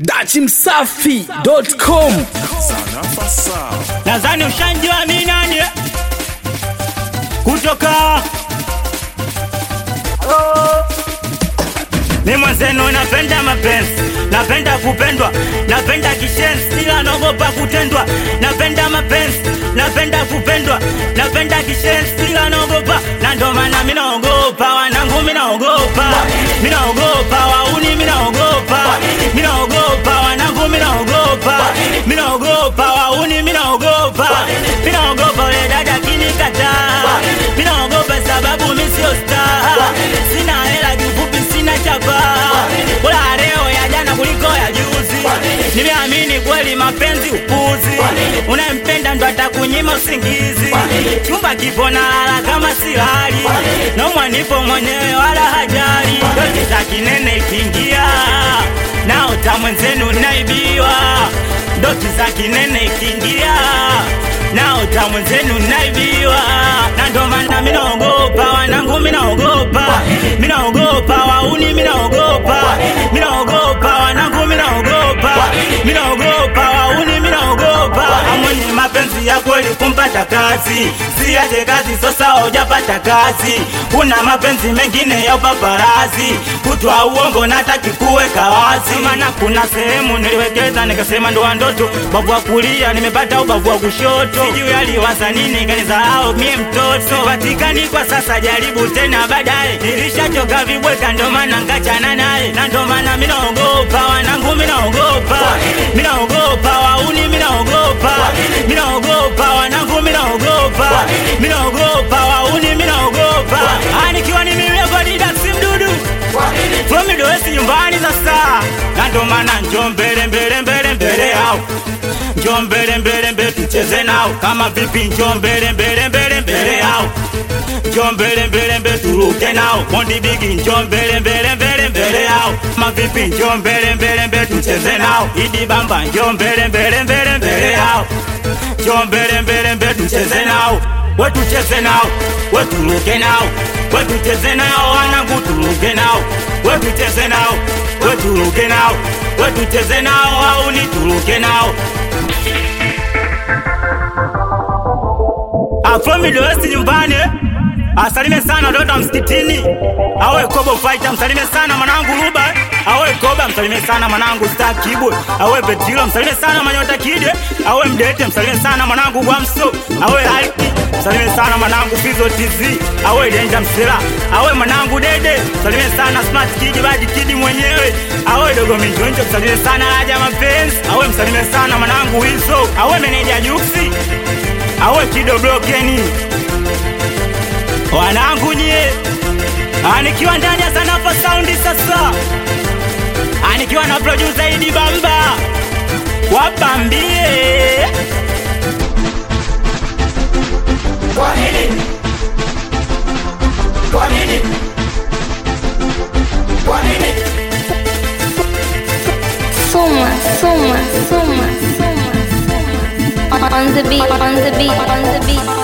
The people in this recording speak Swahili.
dachimsafi.com nadhani ushanjua mi nani kutoka mi mwenzenu napenda mapenzi napenda kupendwa napenda kishenzi ila naogopa kutendwa napenda mapenzi napenda kupendwa napenda kishenzi ila naogopa na ndo maana mi naogopa wanangu mi naogopa mi naogopa wauni mi naogopa mi naogopa wanangu mi naogopa mi naogopa wauni mi naogopa mi naogopa ule dada kinikataa mi naogopa sababu mi sio star sina hela kifupi sina chapaa bora leo ya jana kuliko ya juzi nimeamini kweli mapenzi upuzi unayempenda ndo atakunyima usingizi chumba kipo na lala kama silali naumwa nipo mwenyewe wala hajari dozi za kinene ikiingia naota mwenzenu naibiwa ndoto za kinene ikiingia naota mwenzenu naibiwa na ndo maana minaogopa wanangu minaogopa minaogopa wauni minaogopa minaogopa wanangu minaogopa minaogopa wauni minaogopa amwenye mapenzi ya kweli kumpata kazi siache kazi sasa hujapata kazi kuna mapenzi mengine ya upaparazi kutwa uongo nataki kuweka wazi maana kuna sehemu niliwekeza nikasema ndoa ndoto bavu wa kulia nimepata ubavu wa kushoto sijui aliwaza nini kanizahau mie mtoto patikani kwa sasa jaribu tena baadaye nilishachoka vibweka ndo maana nkachana naye na ndo maana minaogopa wanangu minaogopa minaogopa wauni minaogopa minaogopa wanangu minaogopa minaogopa wauni minaogopa Ah, nikiwa ni mimi hapa didaksi mdudu fromidoesi nyumbani sasa na ndo maana njo mbele mbele mbele mbele yao njo mbele mbele mbele tucheze nao kama vipi njo mbele mbele mbele mbele yao njo mbele mbele mbele turuke nao mondi bigi njo mbele mbele mbele mbele yao mavipi njo mbele mbele mbele tucheze nao idi bamba njo mbele mbele mbele mbele yao njo mbele mbele mbele tucheze nao we tucheze nao we turuke nao we tucheze nao wanangu turuke nao we tucheze nao we turuke nao we tucheze nao au ni turuke nao afromidoesi nyumbani asalime sana watoto wa msikitini awe kobo faita msalime sana mwanangu ruba awe koba msalime sana mwanangu star kibwe awe betilo msalime sana manyota kide awe mdete msalime sana mwanangu gwamso awe alki msalime sana mwanangu fizo tz awe denja msira awe mwanangu dede msalime sana smart kidi badi kidi mwenyewe awe dogo minjonjo msalime sana haja mapenzi awe msalime sana mwanangu wizo awe meneja juksi awe kido blokeni wanangu nyie anikiwa ndani ya Sanafa Saundi sasa anikiwa na producer Idi Bamba wapambie Kwa nini? Kwa nini? Kwa nini? Suma, suma, suma, suma, suma. On the beat, on the beat, on the beat.